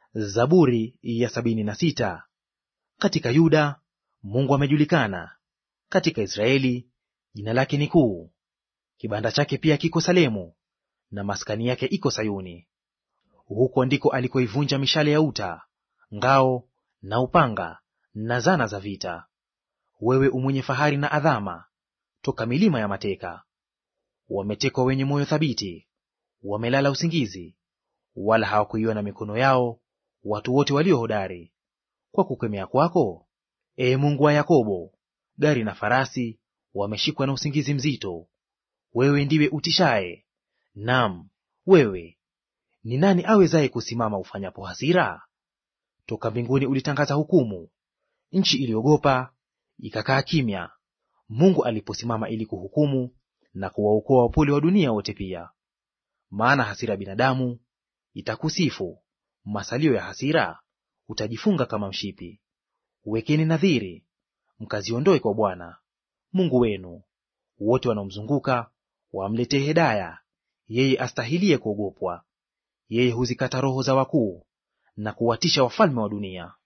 Zaburi ya sabini na sita. Katika Yuda Mungu amejulikana, katika Israeli jina lake ni kuu. Kibanda chake pia kiko Salemu, na maskani yake iko Sayuni. Huko ndiko alikoivunja mishale ya uta, ngao na upanga na zana za vita. Wewe umwenye fahari na adhama, toka milima ya mateka. Wametekwa wenye moyo thabiti, wamelala usingizi, wala hawakuiona mikono yao watu wote walio hodari. Kwa kukemea kwako, ee Mungu wa Yakobo, gari na farasi wameshikwa na usingizi mzito. Wewe ndiwe utishaye, nam wewe ni nani awezaye kusimama ufanyapo hasira? Toka mbinguni ulitangaza hukumu, nchi iliogopa ikakaa kimya, Mungu aliposimama ili kuhukumu na kuwaokoa wapole wa dunia wote pia. Maana hasira ya binadamu itakusifu, masalio ya hasira utajifunga kama mshipi. Wekeni nadhiri, mkaziondoe kwa Bwana Mungu wenu. Wote wanaomzunguka wamletee hedaya, yeye astahilie kuogopwa. Yeye huzikata roho za wakuu na kuwatisha wafalme wa dunia.